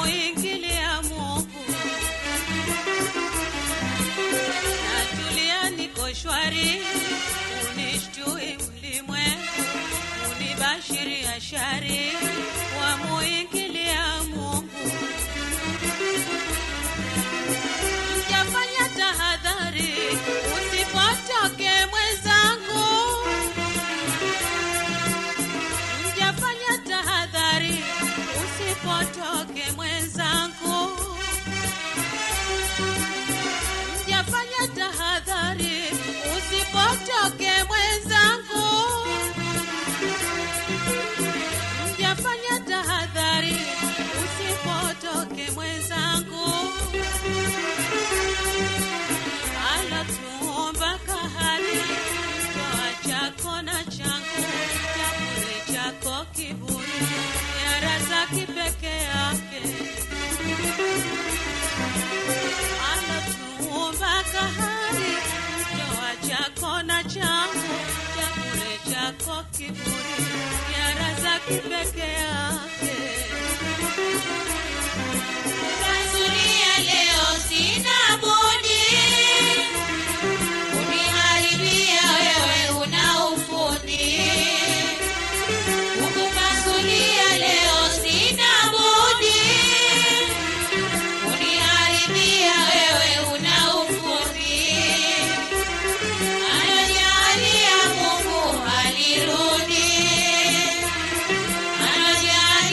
wamuingilia Mungu natulia niko shwari, unishtui ulimwengu, unibashiri ashari, wamuingilia Mungu. Mjafanya tahadhari, usipotoke mwenzangu. Mjafanya tahadhari, usipotoke mwenzangu. Mjafanya tahadhari, usipotoke mwenzangu. Mjafanya tahadhari, usipotoke mwenzangu. Alatuomba kahari, toa chako na changu, chakule chako kiburi, ya razaki peke yake anatuumba kahari, toa chako na changu, chakule chako kiburi, ya razaki peke yake. Tanzania leo sina budi uniharibia wewe una ufundi. Kukupasulia leo sina budi uniharibia wewe una ufundi. Anajalia Mungu halirudi, anajalia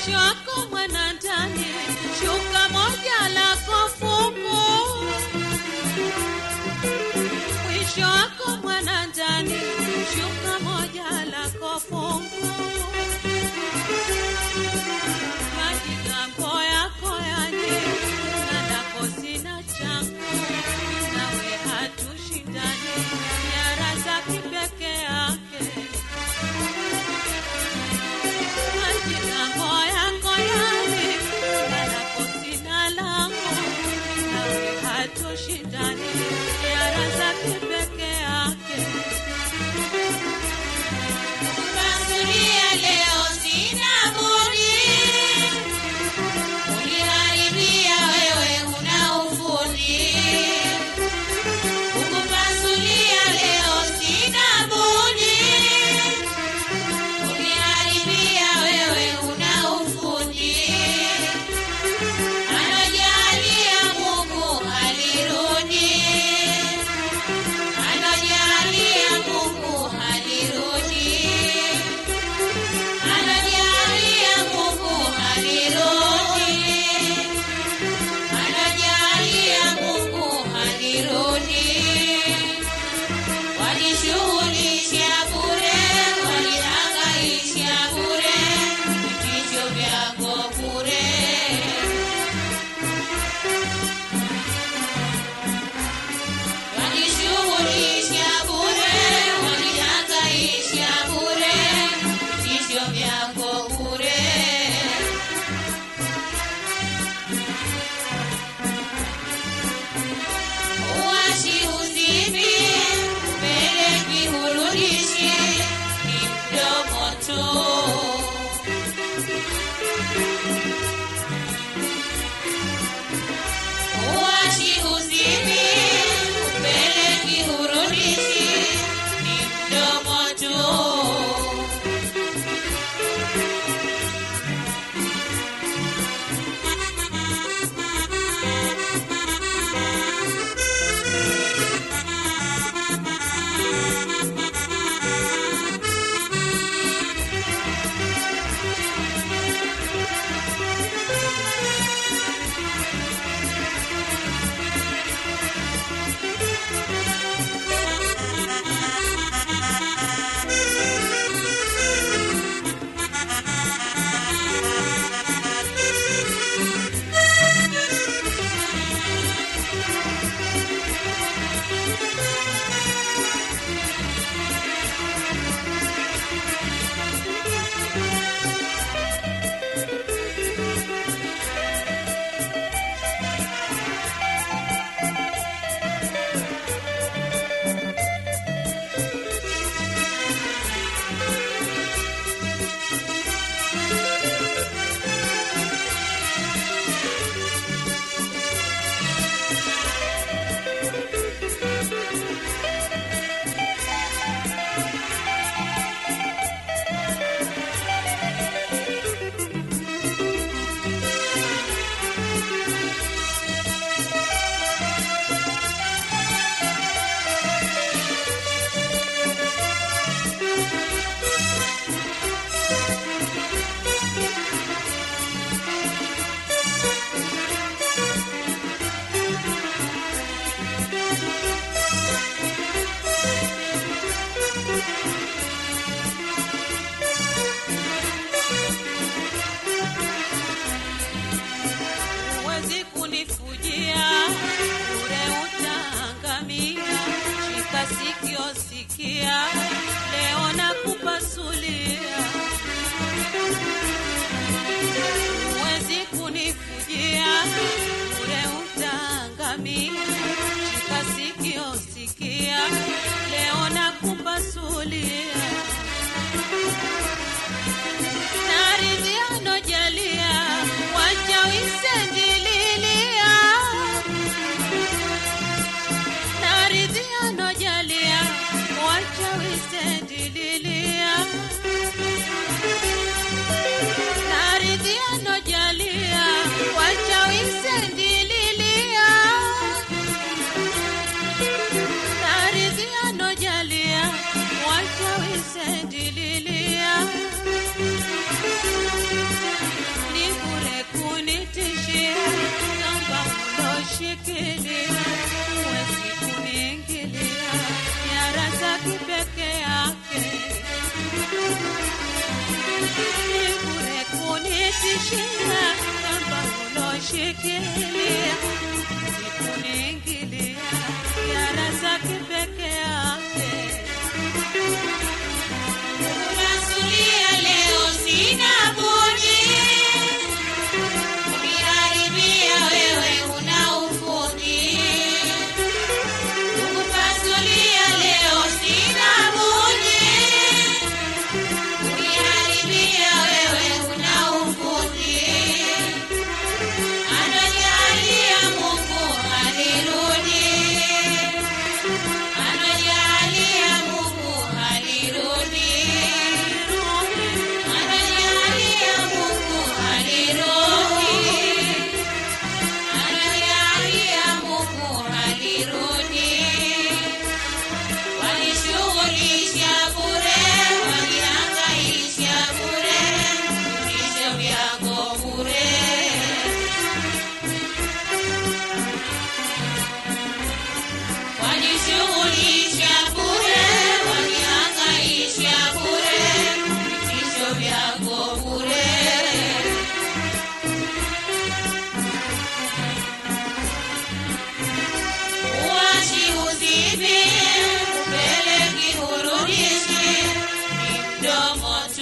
mwisho wako mwana ndani, shuka moja lako fungu. Mwisho wako mwana ndani, shuka moja lako fungu. Majigambo yako yaje, na lako sina changu, nawe hatushindani, nyara za kipeke yake Majigambo yako yaje, na lako sina langu, nawe hatushindani, nyara za kipeke yake Kukusudia leo sina budi. Uniharibia wewe huna ufundi. Kukupasulia leo sina budi. Uniharibia wewe huna ufundi. Anajalia Mungu halirudi. Anajalia Mungu halirudi. Anajalia Mungu halirudi. Anajalia Mungu halirudi. Walishughulisha bure, walihangaisha bure, vitisho vyako bure. Walishughulisha bure, walihangaisha bure, vitisho vyako bure. Uwashi uzimi, upeleki hurudishi, ni mdomo tu. Uwashi uzimi, upeleki hurudishi, ni mdomo tu. shina kamba unoshikilia ikuniingilia yara zake peke yake Unasulia leo sina budi kuniharibia wewe una ufundi. Kukupasulia leo sina budi kuniharibia wewe una ufundi. Anajalia Mungu halirudi, anajalia Mungu halirudi. Anajalia Mungu halirudi, anajalia Mungu halirudi. Walishughulisha bure, walihangaisha bure, vitisho vyako bure. Walishughulisha bure, walihangaisha bure, vitisho vyako bure. Uachi uzibi, upeleki hurudishi, ni mdomo tu.